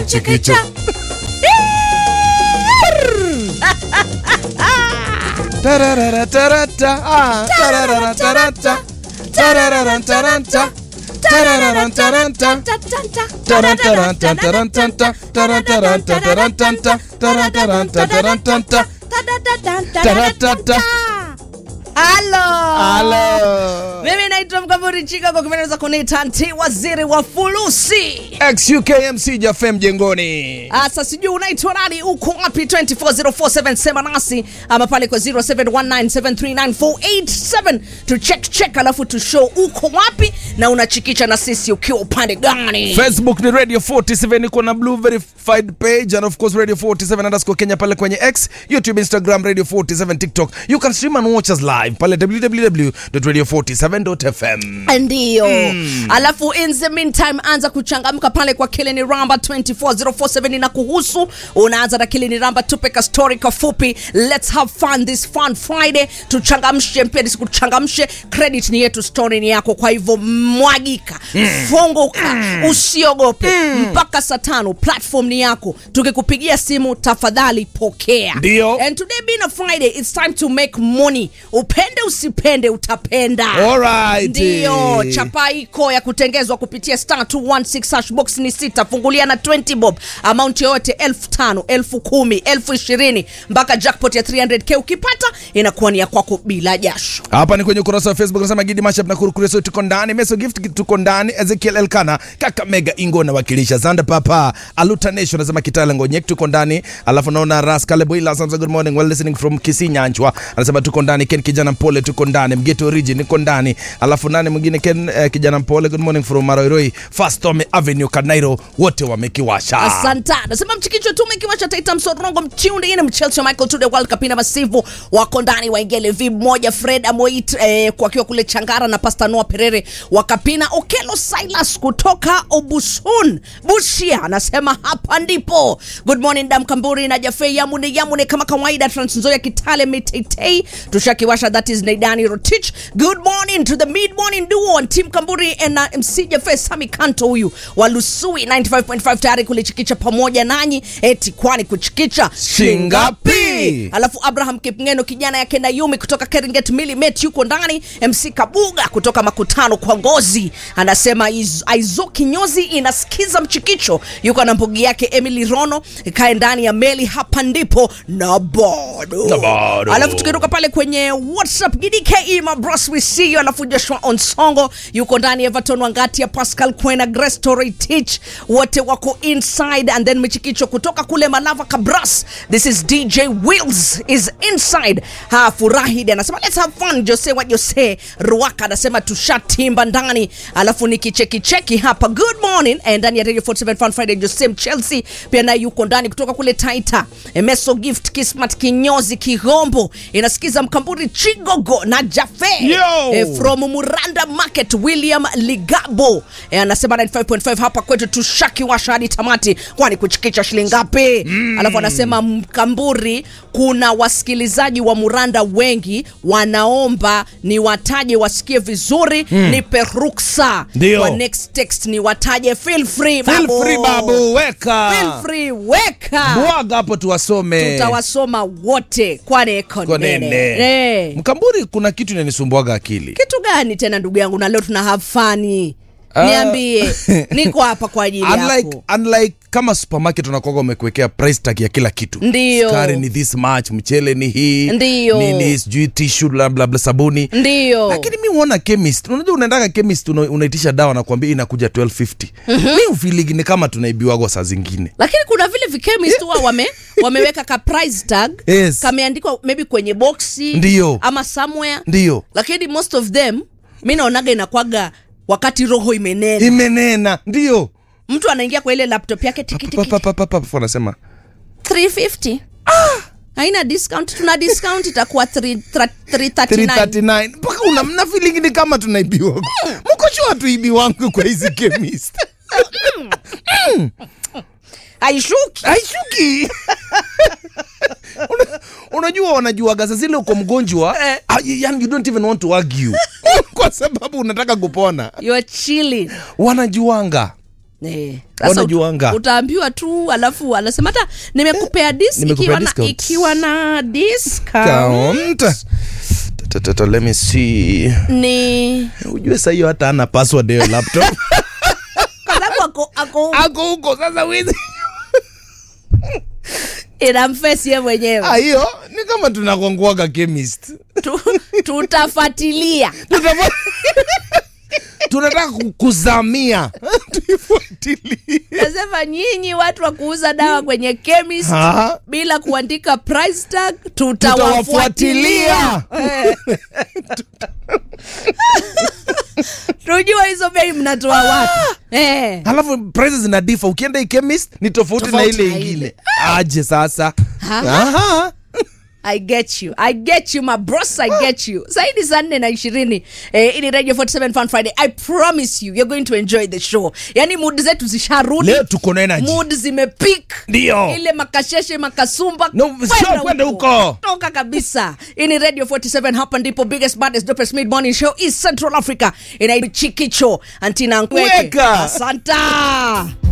chikicha Tararara tarata, ah, tararara tarata, tararara tarata, tararara tarata, tarantaranta tarantanta, tarantaranta tarantanta, tarantaranta tarantanta, taratata. Halo. Halo. Mimi naitwa Mkaburi Chika kwa kimeneza kuniita nti waziri wa fulusi. XUKMC Jafe mjengoni. Asa sijui unaitwa nani, uko wapi? 24047 sema nasi ama pale kwa 0719739487 tu check check, alafu tu show uko wapi na unachikicha na sisi ukiwa upande gani? Facebook ni Radio 47 iko na blue verified page and of course Radio 47 underscore Kenya pale kwenye X, YouTube, Instagram Radio 47, TikTok. You can stream and watch us live pale www.radio47.fm. Ndiyo. Alafu in the meantime anza kuchangamka pale kwa Kilini Ramba 24047 na kuhusu unaanza na Kilini Ramba, tupe ka story kafupi. Let's have fun this fun Friday. Tuchangamshe mpia nisikuchangamshe. Credit ni yetu, story ni yako. Kwa hivyo mwagika, funguka, usiogope mpaka saa tano. Platform ni yako. Tukikupigia simu tafadhali pokea. Ndio. And today being a Friday, it's time to make money. Upende usipende utapenda. Alright. Ndiyo, chapa iko ya kutengezwa kupitia star 216 hash box ni sita, fungulia na 20 bob, amount yoyote elfu tano, elfu kumi, elfu ishirini mpaka jackpot ya 300k ukipata inakuwa ni ya kwako bila jasho. Hapa ni kwenye ukurasa wa Facebook nasema Gidi Mashup na Kurukuria so tuko ndani, Meso Gift tuko ndani, Ezekiel Elkana, Kaka Mega Ingo na wakilisha Zanda Papa, Aluta Nation nasema Kitale Ngonyek tuko ndani, alafu naona Ras Kalebo ila anasema good morning well listening from Kisinyanchwa, anasema tuko ndani, Ken Kijana Mpole tuko ndani, Mgeto Origin niko ndani, alafu nani mwingine Ken eh, Kijana Mpole good morning from Maroiroi, First Home Avenue Kanairo, wote wamekiwasha. Asanta. Nasema mchikicho tume kiwasha Taita Msorongo mchiundi ine Chelsea Michael to the World Cup ina masivu wako ndani waingele vi moja Fred Amoit eh, kwakiwa kule Changara na Pastor Noah Perere wakapina Okelo Silas kutoka Obusun Bushia anasema hapa ndipo. Good morning Dam Kamburi na Jafe Yamune Yamune kama kawaida Trans Nzoia Kitale Mitetei tushakiwasha that is Naidani Rotich. Good morning to the mid morning duo and Team Kamburi and uh, MC Jafe Sami Kanto huyu wa Lusui 95.5 tayari kulichikicha pamoja nanyi eti kwani kuchikicha Shingapi? Alafu Abraham Kipngeno kijana yake Nayumi kutoka Keringet Milimet yuko ndani. MC Kabuga kutoka Makutano kwa Ngozi anasema Iz- Aizo Kinyozi inasikiza mchikicho, yuko na mbugi yake Emily Rono kae ndani ya meli hapa ndipo na bado Na bado. alafu tukiruka pale kwenye WhatsApp GDKE my bros we see you. Alafu Joshua Onsongo yuko ndani, Everton Wangati Pascal Kwena, Grace Torrey Teach wote wako inside, and then Michikicho kutoka kule Malava Kabras. This is DJ Wills is inside. Ha Furahid anasema let's have fun. Jose wa Jose Ruaka anasema tushatimba ndani, alafu nikicheki cheki hapa good morning eh, ndani ya Radio 47 Fun Friday. Jose Chelsea pia naye yuko ndani kutoka kule Taita. Emeso Gift Kismat Kinyozi Kigombo inasikiza Mkamburi Chigogo na Jafe Yo! eh, from Muranda Market William Ligabo eh, anasema 95.5 hapa kwetu tushakiwasha hadi tamati, kwani kuchikicha shilingi ngapi? Alafu anasema Mkamburi, kuna wasikilizaji wa Muranda wengi wanaomba ni wataje wasikie vizuri, nipe ruksa Ndio. kwa next text ni wataje. Feel free Feel babu. free babu, weka. Feel free, weka Bwaga hapo tuwasome. tutawasoma wote kwani Kwa nene. konene Mkamburi, kuna kitu inanisumbuaga akili. kitu gani tena ndugu yangu na leo tuna have fun Ah. niambie niko hapa kwa ajili unlike, yako unlike kama supermarket unakuwaga umekuwekea price tag ya kila kitu Ndiyo. sukari ni this much mchele ni hii Ndiyo. nini sijui tishu blablabla sabuni ndiyo lakini mi huona chemist unajua unaendaga chemist una, unaitisha dawa nakwambia inakuja 1250 mi ufiligi ni kama tunaibiwagwa saa zingine lakini kuna vile vikemist huwa wame, wameweka ka price tag Yes. kameandikwa maybe kwenye boxi Ndiyo. ama somewhere ndiyo lakini most of them mi naonaga inakwaga wakati roho imenena imenena ndiyo mtu anaingia kwa ile laptop yake tikitiki papapapapapa wanasema 350 haina discount tuna discount itakuwa 3 339 339 mpaka una mna feeling ni kama tunaibiwa mko sure tuibi wangu kwa hizi chemist haishuki haishuki Una- unajua wanajuaga saa zile uko mgonjwa Eh. ah, yani you don't even want to argue kwa sababu unataka kupona you're chilling wanajuanga Eh, sasa Wanajuanga. ut- utaambiwa tu alafu anasema hata nimekupea dis nimekupea ikiwa na, discount. ikiwa na discount Count. Ta- ta- ta- let me see ni ujue saa hiyo hata ana password hiyo laptop kwa sababu ako, ako ako huko sasa wizi inamfesi ye mwenyewe Ah, hiyo ni kama tunakonguaga chemist Tu- tutafuatilia Tutafua- tunataka ku- kuzamia tuifuatilie nasema nyinyi watu wa kuuza dawa kwenye chemist Ah. bila kuandika price tag Tutawafuatilia. tutawafuatilia Eh. tujua hizo bei mnatoa wapi eh. halafu prices zina difa ukienda hii chemist ni tofauti na Tofauti ile na ile. ingine aje sasa Aha. Aha. I get you. I get you, my bros. I get you. Saidi saa nne na ishirini eh, ili Radio 47 Fun Friday. I promise you, you're going to enjoy the show. Yani mood zetu zisharudi. leo tuko na energy Mood zimepik. Ndio. Ile makasheshe makasumba. No, kwenda sio kwenda huko. Toka kabisa. Hii ni Radio 47 hapa ndipo biggest baddest dopest mid morning show is Central Africa. Inaitwa Chikicho. Antina Nkweke. Weka. Asanta.